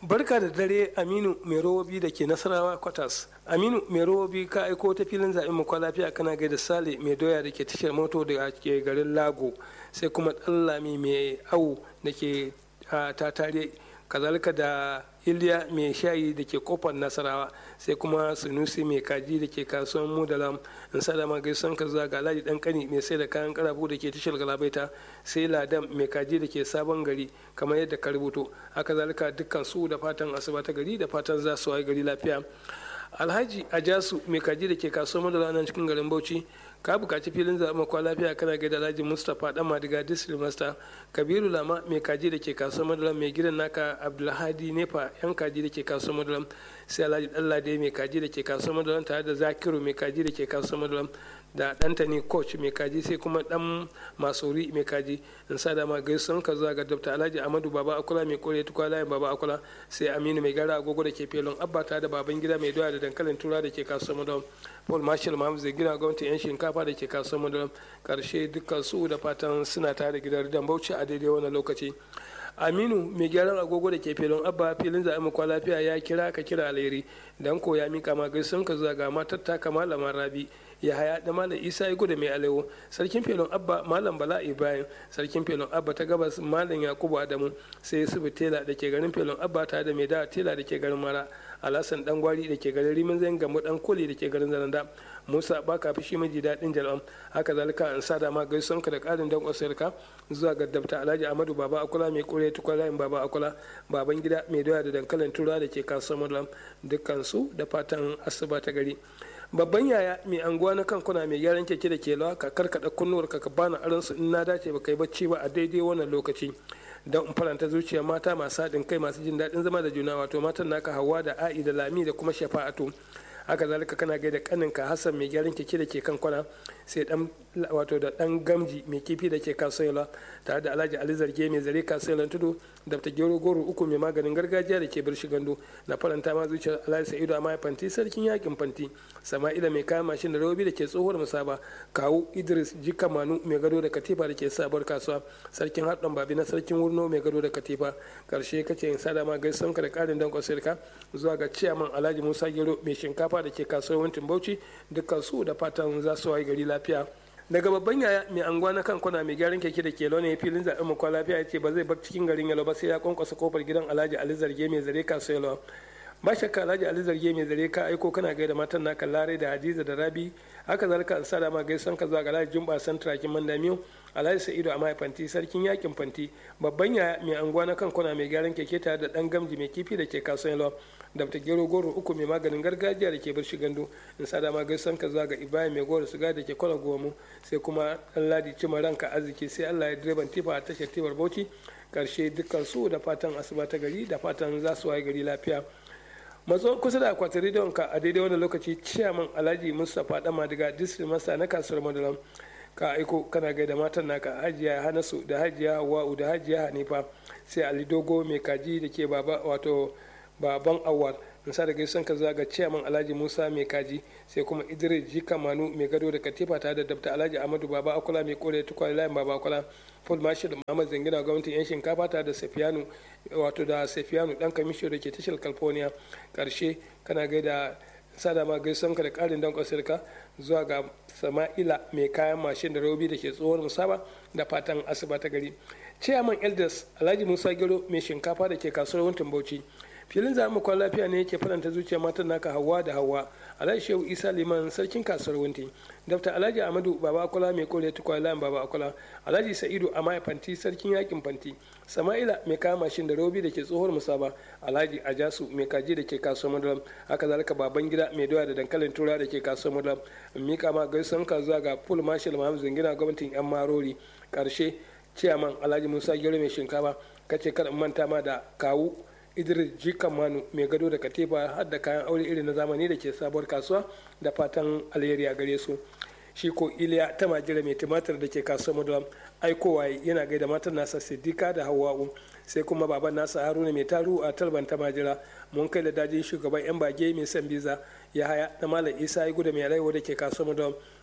barka da dare aminu mai robobi da ke nasarawa kwatas aminu mai robobi ka aiko ta filin zaɓen mu lafiya kana gaida sale mai doya da ke tashar moto da ke garin lago sai kuma ɗallami mai awu da ke tatare kazalika da iliya mai shayi da ke kofar nasarawa sai kuma sunusi mai kaji da ke kasuwan mudalam in sadama gaison ka zuwa ga alhaji dan kani mai sai da kayan karafu da ke tashar galabaita sai ladan mai kaji da ke sabon gari kamar yadda ka rubuto haka zalika dukkan su da fatan asuba ta gari da fatan za su wayi gari lafiya alhaji ajasu mai kaji da ke kasuwar madara nan cikin garin bauchi ka bukaci filin zaɓen kwa lafiya kana gaida alhaji mustapha dan madiga district master kabiru lama mai kaji da ke kasuwar madara mai gidan naka abdulhadi nefa yan kaji da ke kasuwar madara sai alhaji dallade mai kaji da ke kasuwar madara tare da zakiru mai kaji da ke kasuwar madara da ɗantani coach mai kaji sai kuma ɗan masori mai kaji in sa dama gaisuwan ka zuwa ga dr alhaji amadu baba akula mai kore tukwa layin baba akula sai aminu mai gara agogo da ke felon abba ta da baban gida mai doya da dankalin tura da ke kasuwar madara paul marshall mahamud zai gina gwamnati yan shinkafa da ke kasuwar madara karshe dukkan su da fatan suna tare gidan ridan bauchi a daidai wannan lokaci aminu mai gyaran agogo da ke filin abba filin zaɓen mu lafiya ya kira ka kira alheri dan ko ya mika ma gaisun ka zuwa ga matar taka malamar rabi ya haya da malam isa ya gudu mai alewo sarkin filin abba malam bala ibrahim sarkin filin abba ta gabas malam yakubu adamu sai su tela da ke garin filin abba ta da mai da tela da ke garin mara alasan dan gwari da ke garin rimin zan gamu dan koli da ke garin zananda musa ba ka fi shi maji daɗin jal'am haka zalika an sada ma gaison ka da ƙarin dan ka zuwa ga dabta alhaji amadu baba akula mai kore tukwalayin baba akula baban gida mai doya da dankalin tura da ke kasuwar madulam dukkan su da fatan asuba ta gari babban yaya mai anguwa na kan kuna mai gyaran keke da ke lawa ka karkada kunnuwar ka ka bani aron su in na dace ba kai bacci ba a daidai wannan lokaci don in faranta zuciya mata masu haɗin kai masu jin daɗin zama da juna wato matan naka hawa da a'i da lami da kuma shafa'atu haka zalika kana gaida kaninka hassan mai gyaran keke da ke kan kwana sai dan wato da dan gamji mai kifi da ke kasuwa tare da alhaji ali zarge mai zare kasuwa tudu da ta gero goro uku mai maganin gargajiya da ke birshi gando na faranta ma zuciyar alhaji sa'idu a fanti sarkin yakin fanti sama'ila mai kayan mashin da robi da ke tsohuwar musaba kawu idris jika manu mai gado da katifa da ke sabuwar kasuwa sarkin haɗin babi na sarkin wurno mai gado da katifa karshe kace in sada ma gaisan ka da ƙarin dankon sirka zuwa ga ciyaman alhaji musa gero mai shinkafa da ke kasuwar wantin bauchi dukkan su da fatan za su wayi gari lafiya daga babban yaya mai anguwa na kan kwana mai gyaran keke da ke ne filin zaɓen mu kwa lafiya ya ce ba zai bar cikin garin yalo ba sai ya kwankwasa kofar gidan alhaji ali zarge mai zare kasuwa yalo ba shakka alhaji ali zarge mai zare ka aiko kana gaida matan naka larai da hadiza da rabi haka zalika an sada ma gaisan ka zuwa ga alhaji jumba san turakin mandamiyo alhaji sa'idu a fanti sarkin yakin fanti babban yaya mai anguwa na kan kwana mai gyaran keke tare da dan gamji mai kifi da ke kasuwan yalo da ta gero goro uku mai maganin gargajiya da ke bar gando in sada ma gaisan ka zuwa ga ibrahim mai goro suga da ke kwana gomu sai kuma dan ladi cima ranka arziki sai allah ya direban tifa a tashar tibar bauchi karshe dukkan su da fatan asuba ta gari da fatan za su waye gari lafiya matso kusa da akwatin rediyon ka a daidai wannan lokaci ciyaman alhaji mustapha dama daga district masa na kasuwar madalam ka aiko kana gaida matan naka hajiya hanasu da hajiya hawa'u da hajiya hanifa sai ali dogo mai kaji da ke baba wato baban awal in sa da gaisan ka zaga ciyaman alhaji musa mai kaji sai kuma idris jika manu mai gado da katifa tare da dabta alhaji amadu baba akula mai kore tukwai layin baba akula paul marshal muhammad zangina gwamnatin yan shinkafa tare da safiyanu wato da safiyanu dan kamisho da ke tashar california karshe kana gaida sada ma gaisan ka da karin dan kwasirka zuwa ga sama'ila mai kayan mashin da robi da ke tsohon musaba da fatan asuba ta gari ciyaman elders alhaji musa gero mai shinkafa da ke kasuwar wuntin bauchi filin zamu kwan lafiya ne yake faranta zuciya matan naka hawa da hawa alhaji shehu isa liman sarkin kasuwar wunti dr alhaji amadu baba akola mai kore tukwa layin baba akola alhaji sa'idu amaya fanti sarkin yakin fanti sama'ila mai kama mashin da robi da ke tsohuwar musaba alhaji ajasu mai kaji da ke kasuwar madalam haka zalika baban gida mai doya da dankalin tura da ke kasuwar madalam mika ma gaisan ka zuwa ga full marshal muhammad zingina gwamnatin yan marori karshe ciyaman alhaji musa gero mai shinkafa kace kada manta ma da kawu idris jikan manu mai gado da katifa har da kayan aure irin na zamani da ke sabuwar kasuwa da fatan alheri a gare su shi ko iliya ta majira mai tumatir da ke kasuwar madulam aikowa yana gaida matan nasa siddika da hawa'u sai kuma baban nasa haruna mai taru a talban ta majira mun kai da dajin shugaban yan bage mai san biza ya haya na malam isa ya gudu mai rayuwa da ke kasuwar madulam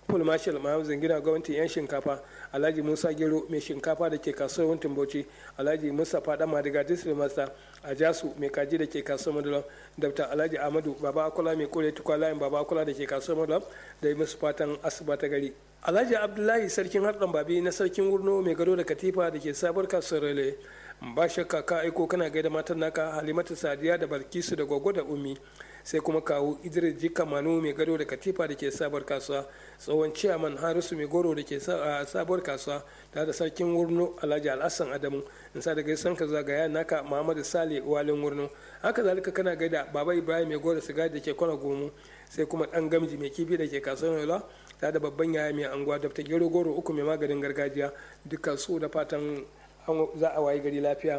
full marshal mahamzin gina gwamnatin yan shinkafa alhaji musa gero mai shinkafa da ke kasuwar wuntin bauchi alhaji musa fada madiga district master a jasu mai kaji da ke kasuwar madulam dr alhaji ahmadu baba akula mai kore tukwa layin baba akula da ke kasuwar madulam da yi musu fatan asuba ta gari alhaji abdullahi sarkin harɗan babi na sarkin wurno mai gado da katifa da ke sabuwar kasuwar rele ba shakka ka aiko kana gaida matan naka halimatu sadiya da balkisu da gwaggo da ummi sai kuma kawo idris jika manu mai gado da katifa da ke sabuwar kasuwa tsohon ciyaman harisu mai goro da ke sabuwar kasuwa tare da sarkin wurno alhaji alhassan adamu in sa daga san ka zagaya naka muhammadu sale walin wurno haka zalika kana gaida baba ibrahim mai goro sigari da ke kwana gomo sai kuma dan gamji mai kifi da ke kasuwar yola tare da babban yaya mai anguwa da gero goro uku mai maganin gargajiya dukkan su da fatan za a wayi gari lafiya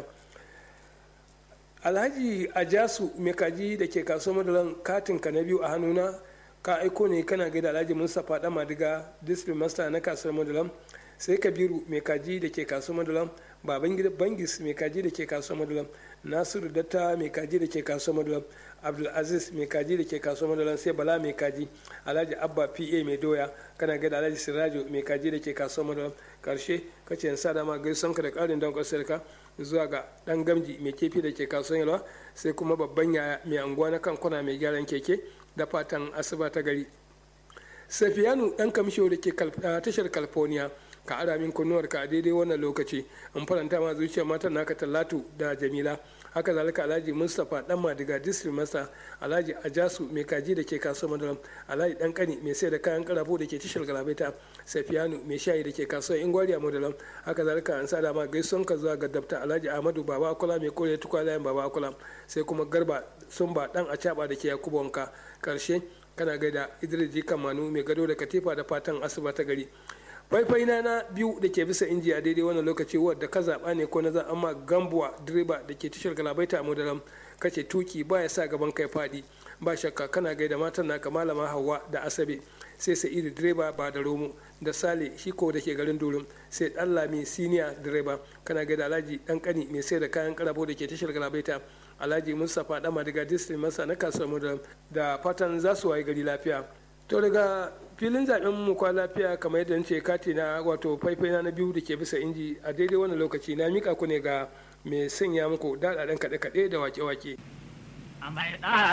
alhaji ajasu mai kaji da ke kasuwar madalan katin ka na biyu a hannuna ka aiko ne kana gaida alhaji mustapha dan madiga district master na kasuwar madalan sai kabiru mai kaji da ke kasuwar madalan baban gida bangis mai kaji da ke kasuwar madalan nasiru datta mai kaji da ke kasuwar madalan abdulaziz mai kaji da ke kasuwar madalan sai bala mai kaji alhaji abba pa mai doya kana gaida alhaji sirajo mai kaji da ke kasuwar madalan karshe kace sa dama gaisan ka da karin don kasar ka zuwa ga dan gamji mai kefi da ke kasuwar yalwa sai kuma babban yaya mai anguwa na kankuna mai gyaran keke da fatan asuba ta gari safiyanu dan kamsho da ke tashar california ka ara min kunnuwar ka a daidai wannan lokaci in faranta ma zuciyar matan naka talatu da jamila haka zalika alhaji mustapha dan madiga district master alhaji ajasu mai kaji da ke kasuwar madaram alhaji dan kani mai sai da kayan karafo da ke tashar galabaita safiyanu mai shayi da ke kasuwar ingwariya madaram haka zalika an sa dama gaisuwan ka zuwa ga dabta alhaji ahmadu baba akula mai kore tukwa layin baba akula sai kuma garba sumba dan acaba da ke yakubu wanka karshe kana gaida idris jikan manu mai gado da katifa da fatan asuba ta gari faifai na na biyu da ke bisa inji a daidai wannan lokaci wadda ka zaɓa ne ko na za amma gambuwa direba da ke tashar galabaita a modalam kace tuki ba ya sa gaban kai faɗi ba shakka kana gaida matan naka malama hawa da asabe sai sa'idu direba ba da romo da sale shiko da ke garin durum sai dan lami siniya direba kana gaida alhaji dan kani mai sai da kayan karabo da ke tashar galabaita alhaji mustapha dama daga district masa na kasuwar modalam da fatan za su waye gari lafiya to daga filin zaben mu kwa lafiya kamar yadda ce kati na wato faifai na biyu da ke bisa inji a daidai wannan lokaci na mika ku ne ga mai sanya muku daɗaɗen kaɗe-kaɗe da wake-wake